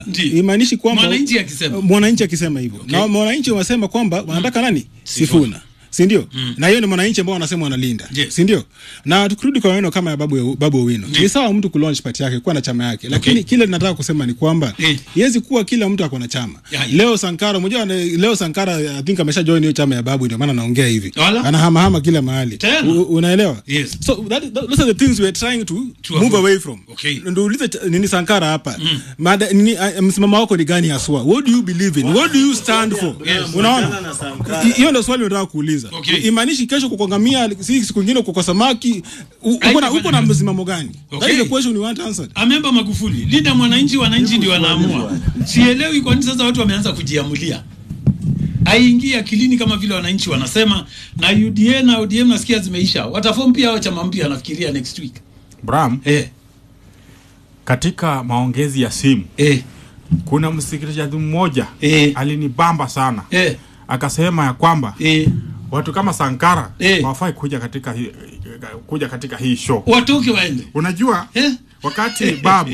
Ndiyo. imaanishi kwamba Mwananchi akisema. mwananchi akisema hivyo na mwananchi wanasema kwamba wanataka nani Sifuna si ndio? Na hiyo ni mwananchi ambao wanasema wanalinda, Yes. si ndio? Na tukirudi kwa maneno kama ya babu babu Owino, ni sawa mtu kulaunch party yake kuwa na chama yake, lakini Okay. kile nataka kusema ni kwamba Eh. iwezi kuwa kila mtu ako na chama. Ya, ya. Leo Sankara, unajua ane- leo Sankara I think amesha join hiyo chama ya babu, ndio maana anaongea hivi, Wala? anahamahama kila mahali, Tena? U- unaelewa? Yes. So that, that, those are the things we are trying to, To move avoid. away from. Okay. Ndio ulize ch- nini Sankara hapa Mada, nini, uh, msimamo wako ni gani haswa? What do you believe in? What do you stand for? Unaona, I- hiyo ndio swali nataka kuuliza. Okay. Imaanishi kesho kukongamia, si siku nyingine kuko samaki, u- uko na Haitafanya uko na kazi. msimamo gani? That Okay. is the question we want answered. amemba Magufuli, linda mwananchi, wananchi ndio wanaamua. Sielewi kwa nini sasa watu wameanza kujiamulia, aingie akilini kama vile wananchi wanasema. Na UDA na ODM nasikia zimeisha, wataform pia hao chama mpya, nafikiria next week. Bram, Eh, katika maongezi ya simu eh, kuna msikilizaji mmoja Eh. alinibamba sana eh, akasema ya kwamba eh, watu kama Sankara Eh. hawafai kuja katika hii kuja katika hii show. watoke waende. Unajua Eh, wakati babu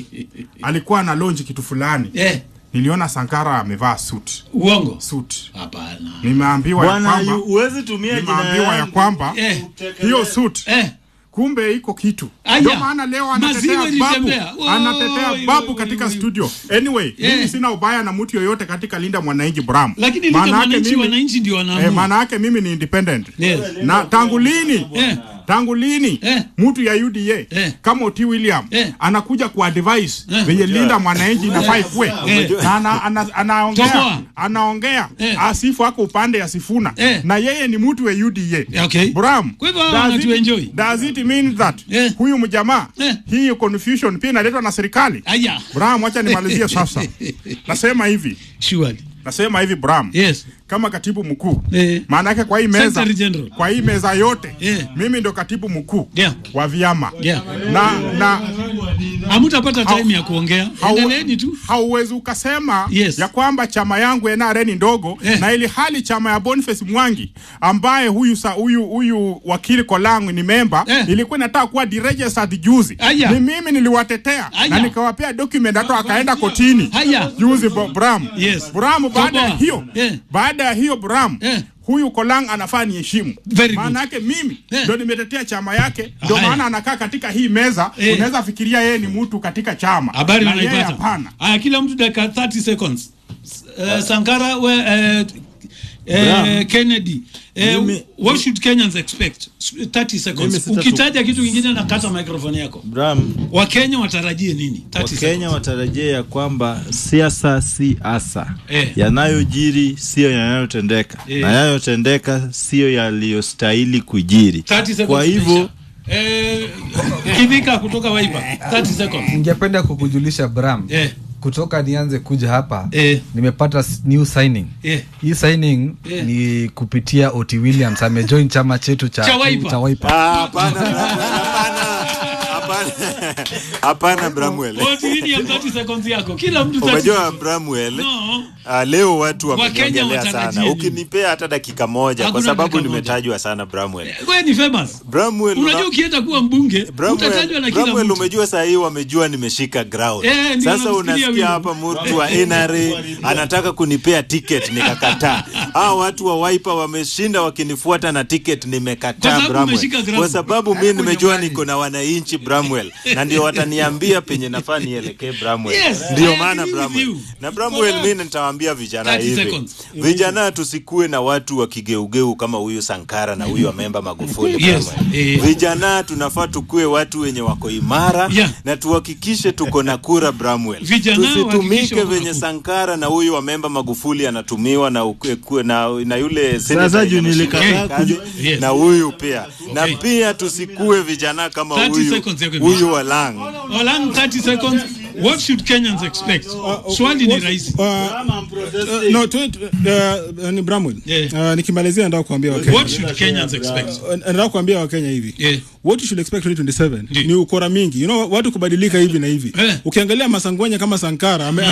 alikuwa na launch kitu fulani eh, niliona Sankara amevaa suit uongo? suit. Hapana. Nimeambiwa ya Bwana, kwamba yu- huwezi tumia jina nimeambiwa ya yangu. kwamba Eh, hiyo suit eh, kumbe iko kitu Aya. ndio maana leo anatetea Maziwa babu ilitembea. Oi, anatetea babu oi, katika oi. studio anyway Eh. mimi sina ubaya na mtu yoyote katika linda mwananchi bram lakini linda Maana yake mwananchi, mimi- wananchi ndio eh, wanaamua. maana yake mimi ni independent Yes. na tangu lini Eh. tangu lini Eh. mtu ya UDA Eh. kama Oti William Eh. anakuja ku advise Eh. venye linda mwananchi inafaa ikuwe Eh. na ana, ana, anaongea Toboa. anaongea Eh. asifu ako upande ya Sifuna Eh. na yeye ni mtu wa UDA Okay. Bram, Kwa hivyo hawa does wanatuenjoy. it, does it mean that Eh. huyu mjamaa Eh. hii confusion pia inaletwa na serikali? Aya. Bram, acha nimalizie sasa. Nasema hivi, Surely. nasema hivi Bram, Yes. kama katibu mkuu Eh. maana yake kwa hii meza Secretary General. kwa hii meza yote Eh. mimi ndo katibu mkuu Yeah. wa vyama Yeah. na na Hamutapata Hau- time ya kuongea. hau- Endeleeni tu. hauwezi ukasema Yes. ya kwamba chama yangu NRA ni ndogo Eh. na ili hali chama ya Boniface Mwangi ambaye huyu sa, huyu huyu wakili Kolangu ni memba Eh. ilikuwa inataka kuwa deregistered juzi Aya. ni mimi niliwatetea Aya. na nikawapea document hata wakaenda kotini Aya. juzi Bo- Bram Yes. Bram baada ya Toboa. hiyo Eh. baada ya hiyo Bram Eh. huyu Kolang anafaa niheshimu Very good. maana yake mimi Eh. ndo nimetetea chama yake ndio Aya. maana anakaa katika hii meza Eh. unaweza fikiria yeye ni mtu katika chama Habari Na yeye unaipata. hapana Aya, kila mtu dakika 30 seconds. Uh, Sankara we, uh, Bram. uh, Kennedy. Uh, Mimi- what should Kenyans expect? 30 Mimi seconds. sitatu- Ukitaja kitu kingine na kata microphone yako. Bram, Wakenya watarajie nini? 30 Wakenya seconds. watarajia ya kwamba siasa si asa Eh. yanayojiri siyo yanayotendeka Eh. na yanayotendeka siyo yaliyostahili kujiri 30 seconds. kwa hivyo imeisha. Eh, Kivika kutoka Wiper. 30 seconds. ningependa kukujulisha Bram Eh. kutoka nianze kuja hapa Eh. nimepata s- new signing Eh. hii signing Eh. ni kupitia Oti Williams amejoin chama chetu cha, Cha Wiper. cha Wiper. Ah, Hapana, hapana, hapana, hapana Bramwell. What William 30 seconds yako. Kila mtu 30 Umejua seconds. Bramwell, No. ah, leo watu Wakenya wameniongelea watarajie sana. nini? Ukinipea hata dakika moja, kwa Hakuna sababu dakika moja. nimetajwa sana Bramwell. Wewe ni famous. Bramwell, Unajua una- ukienda kuwa mbunge utatajwa Bramwell, na kila Bramwell mtu. umejua saa hii wamejua nimeshika ground. Eh, ndio Sasa namsikia unasikia wimbo. hapa mtu wa NRA anataka kunipea ticket nikakataa. Hao watu wa Wiper wameshinda wakinifuata na ticket Kwa nimekataa sababu Bramwell. umeshika ground. Kwa sababu mimi nimejua niko na wananchi Bramwell na ndio wataniambia penye nafaa nielekee Bramwell. Yes, ndio I maana agree with Bramwell. you. Na Bramwell Kwa- mimi nitawaambia vijana 30 hivi. seconds. Vijana tusikue na watu wa kigeugeu kama huyu Sankara na huyu Amemba Magufuli Yes, Bramwell. eh. Vijana tunafaa tukue watu wenye wako imara Yeah. na tuhakikishe tuko na kura Bramwell. Vijana wahakikishe Tusitumike wako na venye kura. Sankara na huyu Amemba Magufuli anatumiwa na, ukue- kue- na, na yule senator Sasa juu yenye nilikataa ameshika kazi, kuju- Yes. na huyu pia na Okay. pia tusikue vijana kama 30 huyu seconds yako huyu Walang. Walang 30 seconds. What should Kenyans expect? Swali ni rahisi. Uh, uh, no, tu- uh, ni Bramwell. Yeah. Uh, nikimalizia nataka kuambia Wakenya. What should Kenyans expect? Uh, nataka kuambia Wakenya hivi. Yeah. What you should expect 2027 Ndiyo. ni ukora mingi. You know watu kubadilika hivi na hivi. Eh. Ukiangalia Masangwenya kama Sankara ame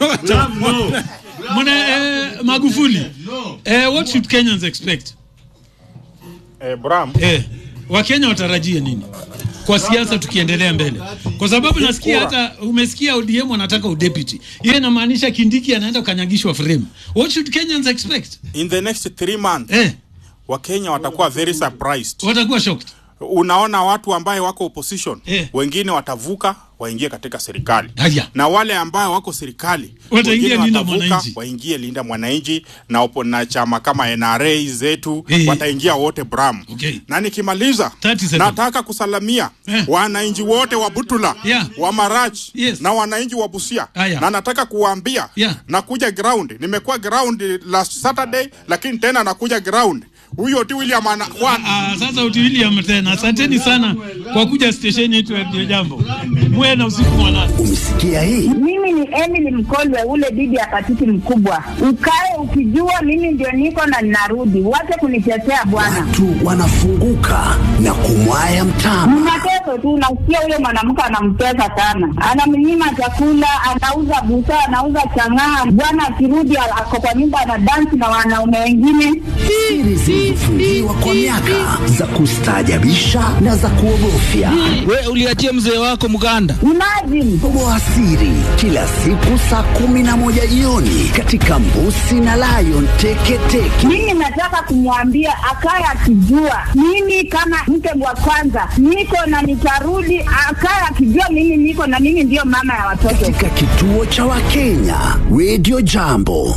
Mwana eh, Magufuli. Eh, what should Kenyans expect? eh, Bram Eh, Wakenya watarajie nini? kwa siasa tukiendelea mbele, kwa sababu nasikia hata umesikia ODM wanataka udepute. Hiyo inamaanisha Kindiki anaenda kukanyagishwa frame. What should Kenyans expect? in the next three months Eh, wakenya watakuwa very surprised watakuwa shocked. unaona watu ambaye wako opposition Eh. wengine watavuka waingie katika serikali Haya. na wale ambao wako serikali Wataingia wengine Linda watavuka, Mwananchi. waingie linda mwananchi na, opo, na chama kama NRA zetu Eh. wataingia wote Bram Okay. na nikimaliza 30 seconds. nataka kusalamia Eh. wananchi wote wa Butula Yeah. wa Marach Yes. na wananchi wa Busia Aya. na nataka kuwaambia Yeah. nakuja ground nimekuwa ground last Saturday lakini tena nakuja ground huyo ti William ana, wa, Ah, sasa uti William tena, asanteni sana kwa kuja stesheni yetu ya Radio Jambo. Muwe na usiku mwanana. Umesikia hii? Mimi ni Emily Mkolwe, ule bibi ya patiti mkubwa. Ukae ukijua mimi ndio niko na ninarudi, wache kunitetea bwana. Watu wanafunguka na kumwaya mtama. Ni mateso tu, nasikia huyo mwanamke anamtesa sana, anamnyima chakula, anauza busaa, anauza chang'aa. Bwana akirudi ako kwa nyumba anadansi na wanaume wengine. Siri zilizofungiwa kwa miaka za kustaajabisha na za kuogofya. We uliachia mzee wako mganda. Imagine Toboa siri kila siku saa kumi na moja jioni katika Mbusi na Lion Teketeke. mimi nataka kumwambia akaye akijua mimi kama mke wa kwanza niko na nitarudi, akaye akijua mimi niko na mimi ndiyo mama ya watoto. Katika kituo cha Wakenya Radio Jambo.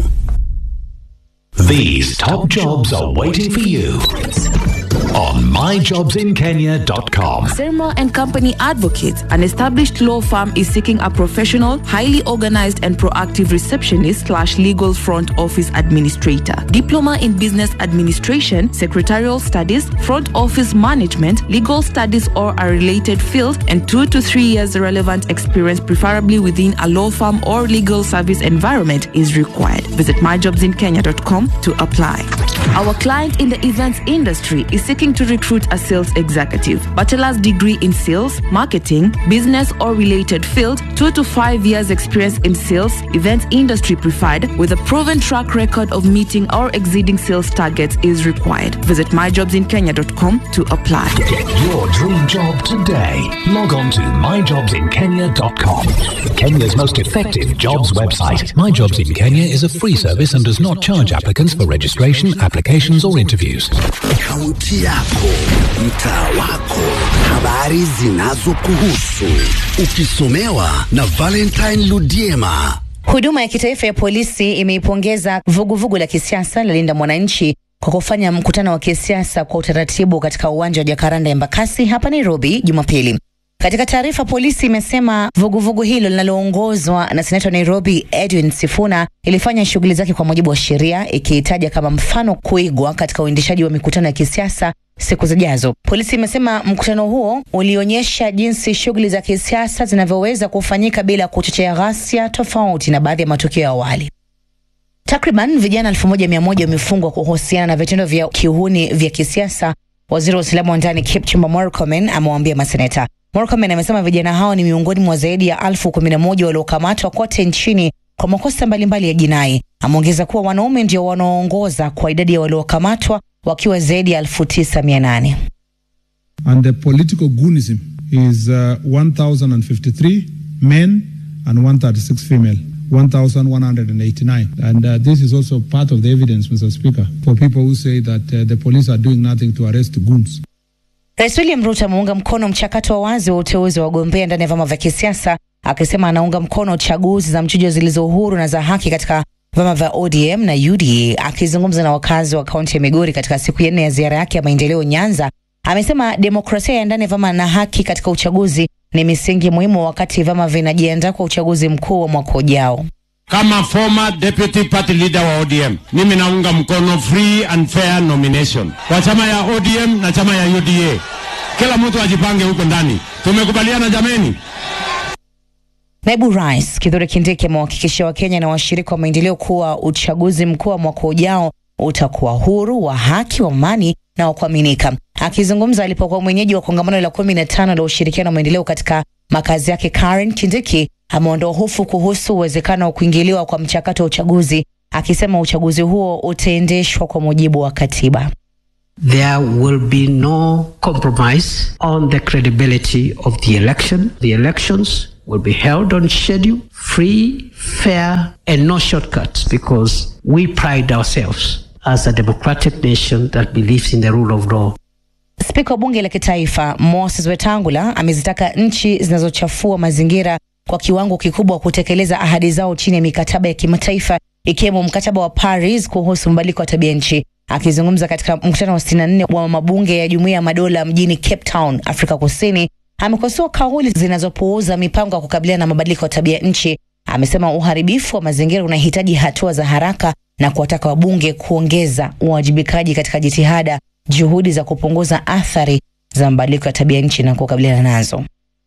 These top jobs are waiting for you on myjobsinkenya.com. Sermo and Company Advocates, an established law firm, is seeking a professional, highly organized, and proactive receptionist slash legal front office administrator. Diploma in business administration, secretarial studies, front office management, legal studies or a related field, and two to three years relevant experience, preferably within a law firm or legal service environment, is required. Visit myjobsinkenya.com to apply. Our client in the events industry is seeking to recruit a sales executive, bachelor's degree in sales, marketing, business or related field, two to five years experience in sales, events industry preferred, with a proven track record of meeting or exceeding sales targets is required. Visit myjobsinkenya.com to apply. Get your dream job today. Log on to myjobsinkenya.com. Kenya's most effective jobs website. My Jobs in Kenya is a free service and does not charge applicants for registration, applications, or interviews. Kaunti yako, mtaa wako, habari zinazokuhusu, ukisomewa na Valentine Ludiema. Huduma ya kitaifa ya polisi imeipongeza vuguvugu la kisiasa la Linda Mwananchi kwa kufanya mkutano wa kisiasa kwa utaratibu katika uwanja wa Jacaranda Embakasi hapa Nairobi Jumapili. Katika taarifa, polisi imesema vuguvugu hilo linaloongozwa na seneta wa Nairobi Edwin Sifuna ilifanya shughuli zake kwa mujibu wa sheria, ikihitaja kama mfano kuigwa katika uendeshaji wa mikutano ya kisiasa siku zijazo. Polisi imesema mkutano huo ulionyesha jinsi shughuli za kisiasa zinavyoweza kufanyika bila kuchochea ghasia, tofauti na baadhi ya matukio ya awali. Takriban vijana elfu moja mia moja wamefungwa kuhusiana na vitendo vya kiuhuni vya kisiasa. Waziri wa usalama wa ndani Kipchumba Murkomen amewaambia maseneta. Murkomen amesema vijana hao ni miongoni mwa zaidi ya elfu kumi na moja waliokamatwa kote nchini kwa makosa mbalimbali ya jinai. Ameongeza kuwa wanaume ndio wanaoongoza kwa idadi ya waliokamatwa wakiwa zaidi ya elfu tisa mia nane. and the political goonism is uh, 1,053 men and 136 female. 1,189. And uh, this is also part of the evidence, Mr. Speaker, for people who say that uh, the police are doing nothing to arrest goons. Rais William Ruto ameunga mkono mchakato wa wazi wa uteuzi wa wagombea ndani ya vyama vya kisiasa, akisema anaunga mkono chaguzi za mchujo zilizo huru na za haki katika vyama vya ODM na UDA. Akizungumza na wakazi wa kaunti ya Migori katika siku ya nne ya ziara yake ya maendeleo Nyanza, amesema demokrasia ya ndani ya vyama na haki katika uchaguzi ni misingi muhimu wakati vyama vinajiandaa kwa uchaguzi mkuu wa mwaka ujao. Kama former deputy party leader wa ODM, mimi naunga mkono free and fair nomination kwa chama ya ODM na chama ya UDA. Kila mtu ajipange huko ndani. Tumekubaliana jameni? Naibu Rais Kithure Kindiki amewahakikishia Wakenya na washirika wa maendeleo kuwa uchaguzi mkuu wa mwaka ujao utakuwa huru, wa haki, wa amani na wa kuaminika. Akizungumza alipokuwa mwenyeji wa kongamano la kumi na tano la ushirikiano wa maendeleo katika makazi yake, Karen Kindiki ameondoa hofu kuhusu uwezekano wa kuingiliwa kwa mchakato wa uchaguzi, akisema uchaguzi huo utaendeshwa kwa mujibu wa katiba. there will be no compromise on the credibility of the election. The elections will be held on schedule, free, fair, and no shortcuts because we pride ourselves as a democratic nation that believes in the rule of law. Spika wa bunge la kitaifa Moses Wetangula amezitaka nchi zinazochafua mazingira kwa kiwango kikubwa kutekeleza ahadi zao chini ya mikataba ya kimataifa ikiwemo mkataba wa Paris kuhusu mabadiliko ya tabia nchi. Akizungumza katika mkutano wa 64 wa mabunge ya Jumuiya ya Madola mjini Cape Town, Afrika Kusini, amekosoa kauli zinazopuuza mipango ya kukabiliana na mabadiliko ya tabia nchi. Amesema uharibifu wa mazingira unahitaji hatua za haraka na kuwataka wabunge kuongeza uwajibikaji katika jitihada juhudi za kupunguza athari za mabadiliko ya tabia nchi na kukabiliana nazo.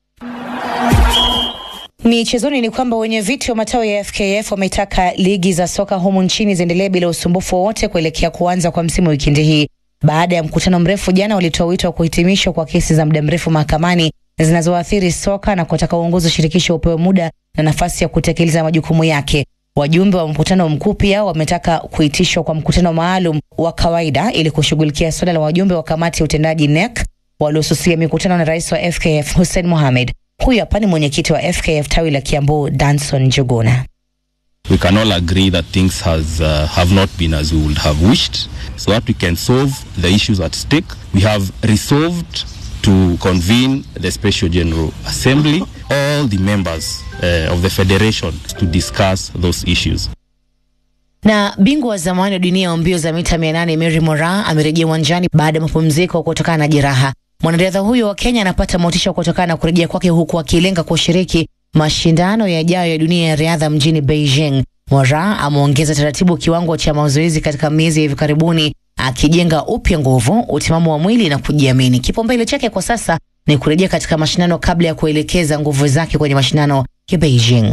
Michezoni ni kwamba wenye viti wa matawi ya FKF wametaka ligi za soka humu nchini ziendelee bila usumbufu wowote kuelekea kuanza kwa msimu wikendi hii. Baada ya mkutano mrefu jana, walitoa wito wa kuhitimishwa kwa kesi za muda mrefu mahakamani zinazoathiri soka na kutaka uongozi wa shirikisho upewe muda na nafasi ya kutekeleza majukumu yake. Wajumbe wa mkutano mkuu pia wametaka kuitishwa kwa mkutano maalum wa kawaida ili kushughulikia suala la wajumbe wa kamati ya utendaji NEC waliosusia mikutano na rais wa FKF Hussein Mohamed. Huyu hapa ni mwenyekiti wa FKF tawi la Kiambu, Danson Njuguna. we can all agree that things has uh, have not been as we would have wished so that we can solve the issues at stake we have resolved to convene the special general assembly all the members uh, of the federation to discuss those issues Na bingwa wa zamani wa dunia wa mbio za mita 800 Mary Moraa amerejea uwanjani baada ya mapumziko kutokana na jeraha. Mwanariadha huyo wa Kenya anapata motisha kutokana na kurejea kwake huku akilenga kushiriki mashindano yajayo ya dunia ya riadha mjini Beijing. Moraa ameongeza taratibu kiwango cha mazoezi katika miezi ya hivi karibuni, akijenga upya nguvu, utimamu wa mwili na kujiamini. Kipaumbele chake kwa sasa ni kurejea katika mashindano kabla ya kuelekeza nguvu zake kwenye mashindano ya Beijing.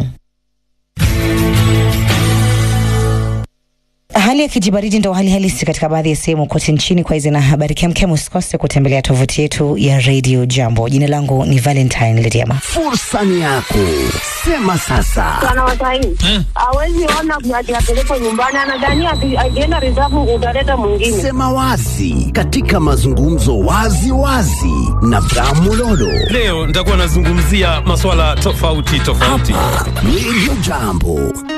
Hali ya kijibaridi ndo hali halisi katika baadhi ya sehemu kote nchini. Kwa hizi na habari kemkem, usikose kutembelea tovuti yetu ya Radio Jambo. Jina langu ni Valentine Lediama. Fursa ni yako, sema sasa. Bwana Wasaini hawezi ona ati apelekwe nyumbani, anadhania ati akienda reserve utaleta mwingine. Sema wazi katika mazungumzo wazi wazi na Bramulolo. Leo nitakuwa nazungumzia masuala tofauti tofauti. Radio Jambo.